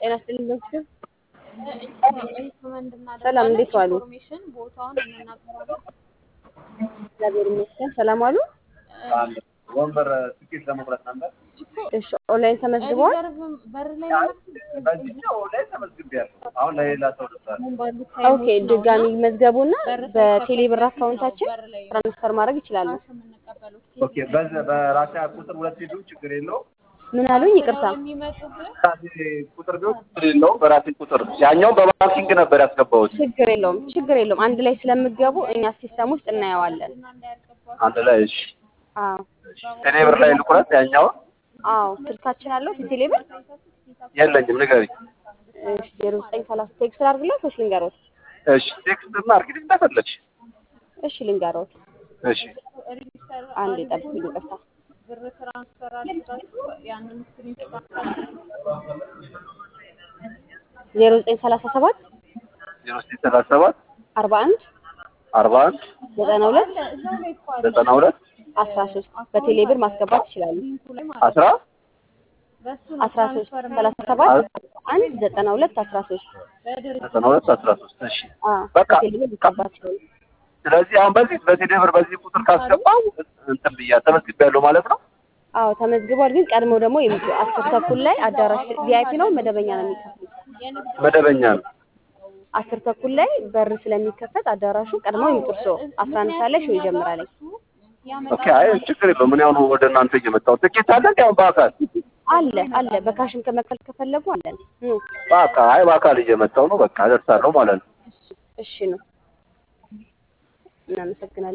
ጤና ይስጥልኝ ዶክተር። ሪኮመንድ ሰላም፣ እንዴት ዋሉ? ኢንፎርሜሽን ቦታውን እንናገራለን። እግዚአብሔር ይመስገን። ሰላም ዋሉ? ወንበር ትኬት ለመቁረጥ ነበር። እሺ፣ ኦንላይን ተመዝግበዋል? ሪዘርቭ በር ላይ በዚህኛው ላይ ተመዝግቤያለሁ። አሁን ለሌላ ሰው ልታል ባሉ ኦኬ፣ ድጋሚ መዝገቡና በር በቴሌ ብር ሳይከፈት አካውንታችን በር ላይ ትራንስፈር ማድረግ ይችላሉ። ካሽ የምንቀበሉት ኦኬ። በዚ በራሴ ቁጥር ሁለት ሄዱ ችግር የለው። ምን አሉኝ? ይቅርታ። የሚመጡብን በራሴ ቁጥር ቢሆን ችግር የለው። በራሴ ቁጥር ያኛው በባንኪንግ ነበር ያስገባሁት። ችግር የለውም፣ ችግር የለውም። አንድ ላይ ስለምገቡ እኛ ሲስተም ውስጥ እናየዋለን። እና እንዳያልቅባቸው አንድ ላይ እሺ። አዎ፣ ቴሌ ብር ላይ ልቁረጥ። ያኛውን አዎ። ስልካችን አለው ቴሌ ብር። የለኝም፣ ንገሪኝ። እሺ፣ ዜሮ ዘጠኝ ሰላሳ ቴክስት ላድርግለት ወይስ ልንገሮት? እሺ፣ ቴክስት አድርጊልኝ እንደፈለግሽ። እሺ፣ ልንገሮት። እሺ፣ ሬጂስተር አንድ ጠብቁኝ፣ ይቅርታ። ብር ትራንስፈር አድርጋችሁ ያንን ስክሪንሾት ዜሮ ዘጠኝ ሰላሳ ሰባት ዜሮ ዘጠኝ ሰላሳ ሰባት አርባ አንድ አርባ አንድ ዘጠና ሁለት እዛው ላይ እኮ አለ ዘጠና ሁለት አስራ ሶስት በቴሌ ብር ማስገባት ይችላሉ። ሊንኩ ላይ ማለት ነው። አስራ በሱ ነው አስራ ሶስት ትራንስፈር ሰላሳ ሰባት አንድ ዘጠና ሁለት አስራ ሶስት በድርጅት ዘጠና ሁለት አስራ ሶስት እሺ። በቃ በቴሌ ብር ማስገባት ይችላሉ። ስለዚህ አሁን በዚህ በቴሌ ብር በዚህ ቁጥር ካስገባው እንትን ብያ ተመዝግቤያለሁ ማለት ነው። አዎ ተመዝግቧል። ግን ቀድመው ደግሞ የሚጡ አስር ተኩል ላይ አዳራሽ ቪአይፒ ነው መደበኛ ነው የሚከፍሉት። የንግድ መደበኛ ነው። አስር ተኩል ላይ በር ስለሚከፈት አዳራሹ ቀድመው ይምጡ። እርስዎ አስራ አንድ ሰዓት ላይ ሾው ይጀምራል። ኦኬ። አይ ችግር የለውም። ምን ያሁኑ ወደ እናንተ እየመጣሁ ትኬት አለ እንዲ አሁን በአካል አለ አለ በካሽም ከመክፈል ከፈለጉ አለን። ኑ በአካል አይ በአካል እየመጣሁ ነው። በቃ እደርሳለሁ ማለት ነው። እሺ ነው። እናመሰግናለን።